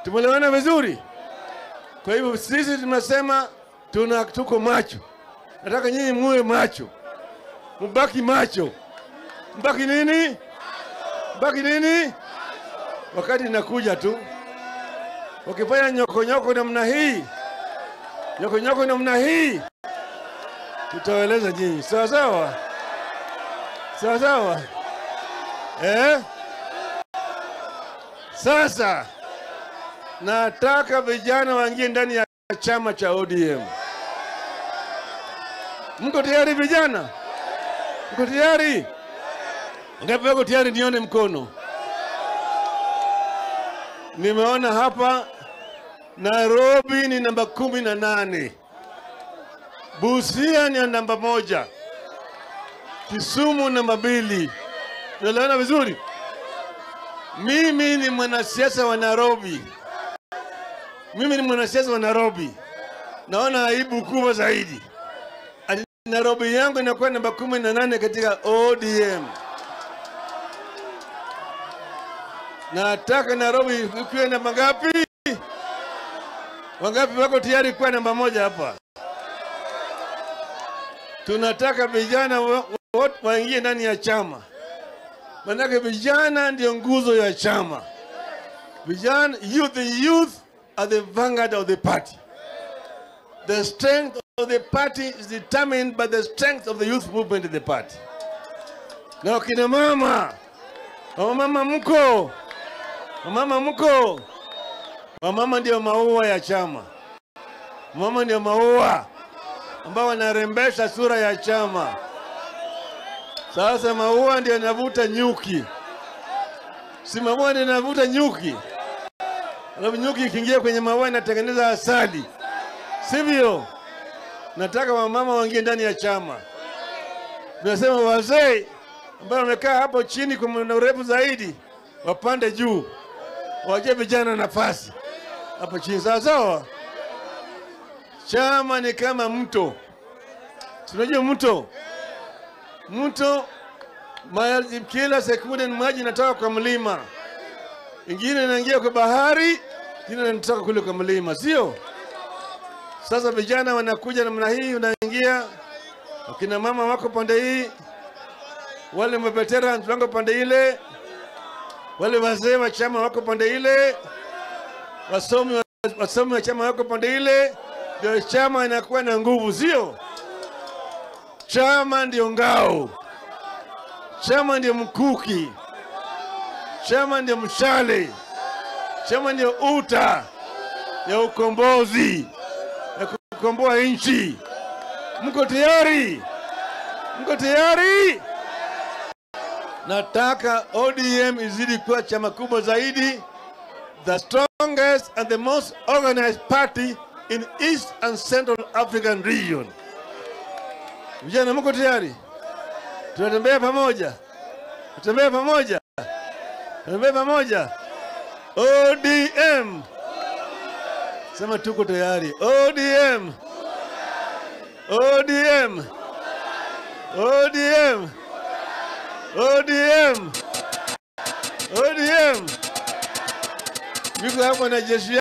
Tumeelewana vizuri? Kwa hivyo sisi tunasema tuna tuko macho. Nataka nyinyi muwe macho, mbaki macho. Mbaki nini? Mbaki nini? Wakati inakuja tu, wakifanya nyokonyoko namna hii, nyokonyoko namna hii, tutawaeleza nyinyi, sawa sawa, sawa sawa, eh? Sasa nataka vijana waingie ndani ya chama cha ODM. Mko tayari vijana? Mko tayari? Ngapi wako tayari? Nione mkono. Nimeona hapa Nairobi ni namba kumi na nane, Busia ni namba moja, Kisumu namba mbili. Unaelewana vizuri? Mimi ni mwanasiasa wa Nairobi. Mimi ni mwanasiasa wa Nairobi. Naona aibu kubwa zaidi. Ati Nairobi yangu inakuwa namba kumi na nane katika ODM. Nataka Nairobi ikiwe namba ngapi? Wangapi wako tayari kuwa namba moja hapa? Tunataka vijana wa- wote waingie ndani ya chama, manake vijana ndio nguzo ya chama. Vijana, youth, the youth are the vanguard of the party. The strength of the party is determined by the strength of the youth movement in the party. Na wakina mama, wamama mko, wamama mko, wamama ndio maua ya chama. Mama ndio maua ambao wanarembesha sura ya chama. Sasa maua ndio yanavuta nyuki, si maua ndio yanavuta nyuki, alafu nyuki ikiingia kwenye maua inatengeneza asali, sivyo? Nataka wamama waingie ndani ya chama. Tunasema wazee ambao wamekaa hapo chini kwa muda mrefu zaidi wapande juu, waje vijana nafasi hapo chini, sawa sawa. Chama ni kama mto, tunajua mto, mto maji, kila sekunde ni maji inatoka kwa mlima, ingine inaingia kwa bahari, ingine inatoka kule kwa mlima, sio? Sasa vijana wanakuja namna hii, unaingia, wakina mama wako pande hii, wale maveterans wako pande ile, wale wazee wa chama wako pande ile, wasomi wa, wasomi wa chama wako pande ile, ndio chama inakuwa na nguvu, sio? Chama ndio ngao, chama ndio mkuki, chama ndio mshale, chama ndio uta ya ukombozi ya kukomboa nchi. Mko tayari? Mko tayari? Nataka ODM izidi kuwa chama kubwa zaidi, the strongest and the most organized party in East and Central African region. Vijana, mko tayari? Tunatembea pamoja, tutembea pamoja, tutembea pamoja. ODM, sema tuko tayari. ODM, ODM, ODM, ODM, ODM. Yuko hapa na jeshi